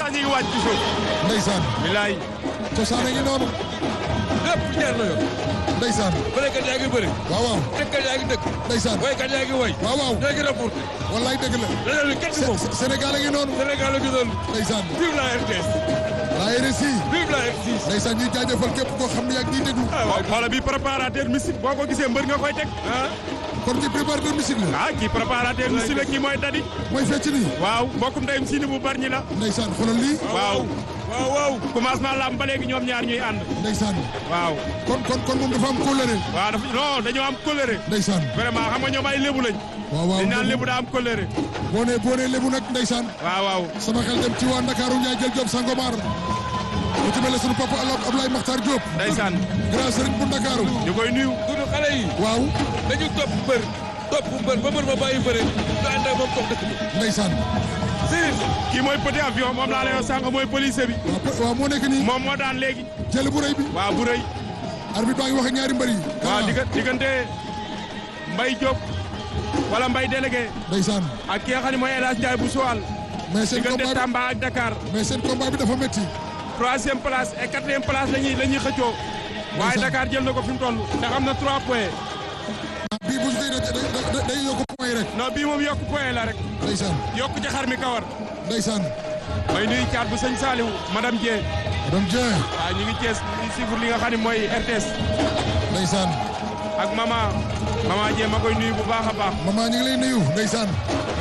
sax ñu ngi wàcc ci suuf. ndeysaan bilaay. cosaan a ngi noonu lépp jaar na yoon. ndeysaan bërekat yaa ngi bëri. waaw waaw dëkkat yaa ngi dëkk. ndeysaan woykat yaa ngi woy. waaw waaw ñoo ngi rapporté. wallaay dëgg la leneen li kenn du moom. Sé- Sénégal a ngi noonu Sénégal la gisoon. ndeysaan vive la RTS. la RSI vive la RTS. ndeysaan ñuy jaajëfal képp koo xam ne yaa ngi ñuy déglu ah waaw xoolal bi préparateur musique boo ko gisee mbër nga koy teg. ah kon ci préparateur musique la ah kii préparateur musique la kii mooy dadi. mooy fecc nii waaw mbokkum ndeyum siini bu bari ñi la. ndeysaan xoolal lii waaw waaw waaw. commencement lamb ba léegi ñoom ñaar ñuy ànd. ndeysaan waaw kon kon kon moom dafa am kóllëre waaw dafa non dañoo am colère. ndeysaan vraiment xam nga ñoom ay lébu lañ. waaw waaw dañ naan lébu daa am colère. boo nee boo nee lébu nag ndeysaan waaw waaw. sama xel dem ci waa Ndakaaru Ndiaye jël Diop Sangomar ku ci mel ne sunu papa Alab Ablaye Makhtar Diop ndeysaan grand sëriñ bu Ndakaaru ñu koy nuyu. dudu xale yi. waaw dañu topp mbër. topp mbër ba mbër ma bàyyi bëre. ñu ànd ak moom topp dëkk bi. ndeysaan Sëriñ. kii mooy petit avion moom laa lay wax sànq mooy policier bi. waaw po- waaw moo nekk nii moom moo daan léegi. jël bu rëy bi waaw bu rëy. arbitre baa ngi wax ak ñaari mbër yi waaw digga diggante Mbaye Diop wala Mbaye délégué ndeysaan ak ki nga xam ne mooy El Hadj Ndiaye bu Sowal mais seen diggante combat bi Tamba ak Dakar mais seen combat bi dafa métti troisième place et quatrième place la ñuy la ñuy xëccoo waaye Ndeysaan. Dakar jël na ko fi mu toll ndax am na trois points bii bu ñu koy day day day yokk point rek non bii moom yokk point la rek ndeysaan yokk ci xar mi kawar ndeysaan may nuyu caat bu sëñ Saliou madame Dieng madame Dieng waaw ñu ngi Thiès ñu ngi suivre li nga xam ne mooy RTS ndeysaan ak mama mama Dieng ma koy nuyu bu baax a baax maman ñu ngi lay nuyu ndeysaan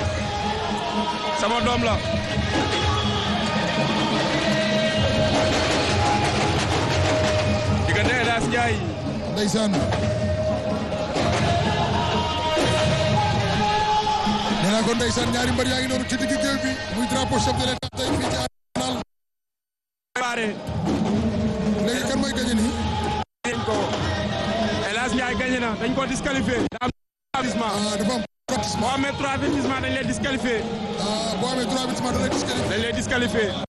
sama doom la diggante El Hadj Ndiaye ndeysaan nee naa ko ndeysaan ñaari mbër yaa ngi noonu ci digg géew bi muy drapeau chef de l'état tey fii ci Arsenal baare léegi kan mooy gañe nii dañ ko El Hadj Ndiaye gagné na dañ ko disqualifié da am avertissement ah dafa am avertissement boo amee trois avertissement dañ lay disqualifié ah boo amee trois avertissement da lay disqualifié dañ lay disqualifié